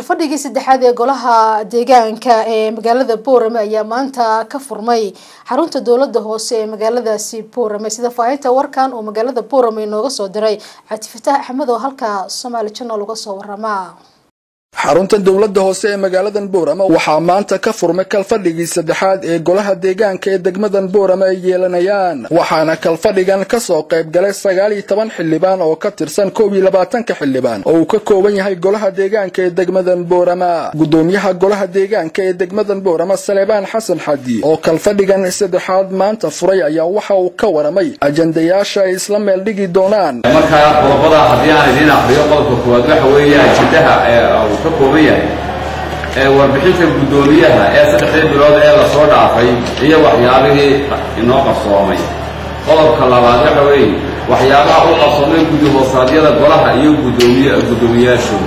kalfadhigii saddexaad ee golaha deegaanka ee magaalada boorame ayaa maanta ka furmay xarunta dowlada hoose ee magaaladaasi boorame sida faahinta warkan oo magaalada boorame inooga soo diray cabdifataax axmed oo halka somaali janal uga soo warama xarunta dowladda hoose ee magaaladan boorama waxaa maanta ka furmay kalfadhigii saddexaad ee golaha deegaanka ee degmadan boorama ay yeelanayaan waxaana kalfadhigan kasoo qayb galay sagaal iyo toban xildhibaan oo ka tirsan koob iyo labaatanka xildhibaan oo uu ka kooban yahay golaha deegaanka ee degmadan boorama gudoomiyaha golaha deegaanka ee degmadan boorama saleebaan xasan xadi oo kalfadhigan saddexaad maanta furay ayaa waxa uu ka waramay ajandayaasha ay isla meel dhigi doonaan markaa qodobada haddii aan idiin aqriyo qodobka koowaad waxa weeye ajandaha uu ka kooban yahay ee warbixinta guddoomiyaha ee saddexdii bilood ee lasoo dhaafay iyo waxyaabihii inoo qarsoomay qodobka labaad waxa weeye waxyaabaha u qarsoomay guddi hoosaadyada golaha iyo gudoomiy guddoomiyaashu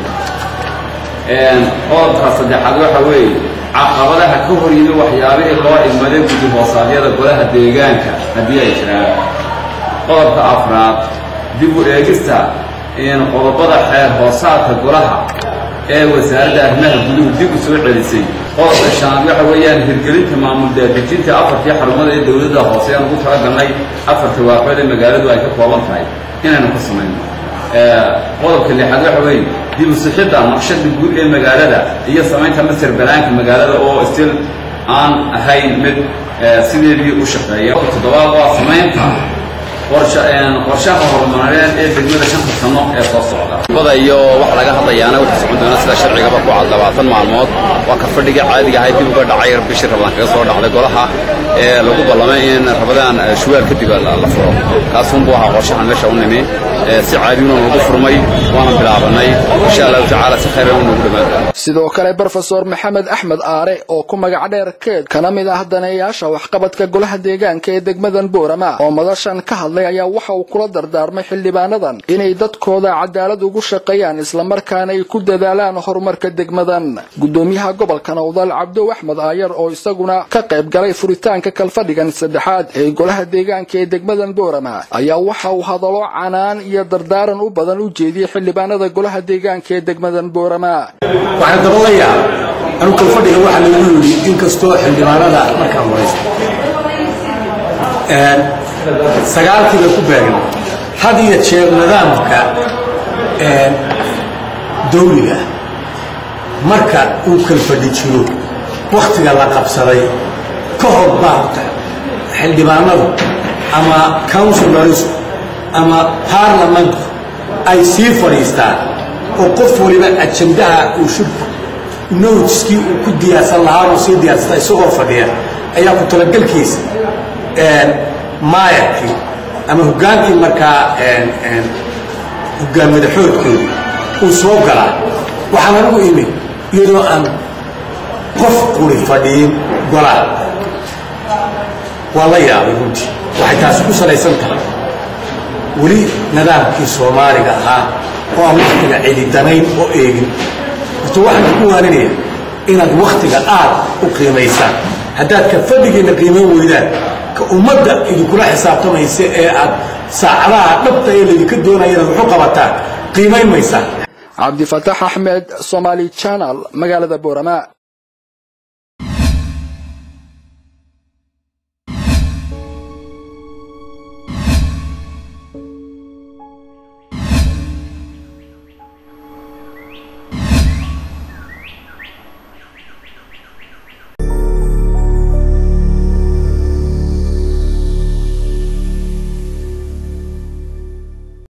qodobka saddexaad waxa weeye caqabadaha ka hor yimi waxyaabihii loo idmaday guddi hoosaadyada golaha deegaanka haddii ay jiraan qodobka afraad dib u eegista qodobada xeer hoosaadka golaha ee wasaaradda arrimaha guduhu dib u soo celisay qodobka shanaad waxa weeyaan hirgelinta maamul daadejinta afartii xarumada ee dowladda hoose aan ugu talagalnay afarta waaqeed ee magaaladu ay ka kooban tahay inaynu ka samayno qodobka lixaad waxa weeye dib u sixidda naqshada guud ee magaalada iyo samaynta master banaanka magaalada oo stil aan ahayn mid sideedii u shaqeeya toddobaad waa samaynta qorshaha horumareed ee degmada shanta sano ee soo socda bada iyo waxa laga hadlayaana wuxuu socon doona sida sharcigaba ku cad labaatan maalmood waa ka fadhiga caadiga ahayd dib uga dhacay bishii rabadaan kaga soo dhacday golaha ee lagu ballamay in rabadaan shuwaal kadib la furo kaasunbuu ahaa qorshahan meesha u nimi si caadiyuna nagu furmay waana bilaabanay insha allahu tacaala si khayran u nagu dhammaan sidoo kale brofesor maxamed axmed aare oo ku magac dheer keed kana mid ah daneeyaasha waxqabadka golaha deegaanka ee degmadan boorama oo madashan ka hadlay ayaa waxa uu kula dardaarmay xildhibaanadan inay dadkooda cadaalad ugu shaqeeyaan islamarkaana ay ku dadaalaan horumarka degmadan gudoomiyaha gobolka nowdal cabdow axmed aayar oo isaguna ka qayb galay furitaanka kalfadhigan saddexaad ee golaha deegaanka ee degmadan boorama ayaa waxa uu hadallo canaan iyo dardaaran u badan u jeediyey xildhibaanada golaha deegaanka ee degmadan boorama waxaan dabalayaa anu kalfadhiga waxaa lagu yidhi inkastoo xildhibaanada markaan waraysta sagaalkii bay ku beegan had iyo jeer nidaamka dawliga marka uu kalfadhi jiro wakhtiga la qabsaday ka hor baa horta xildhibaanadu ama counsilarisku ama baarlamentku ay sii fadhiistaan oo qof waliba ajandaha uu shirku notiskii uu ku diyaarsan lahaa uu sii diyaarsata isagoo fadhiya ayaa ku talagalkiisa maayarkii ama hoggaankii markaa hoggaan madaxoodkoodu uu soo galaa waxaan anigu imi iyadoo aan qof quri fadhiyin golaa waa la yaabay runtii waxay taasi ku salaysan tahay weli nidaamkii soomaaliga ahaa oo aan wakhtiga celidanayn oo eegin horta waxaan ku waaninaya inaad wakhtiga aad u qiimaysaan haddaad ka fadhigiinna qiimayn weydaan ka ummadda idinkula xisaabtamaysa ee aad saacadaha dhabta ee laydinka doonaya inaad waxu qabataan qiimayn maysaan cabdifataax axmed somaali janal magaalada boorama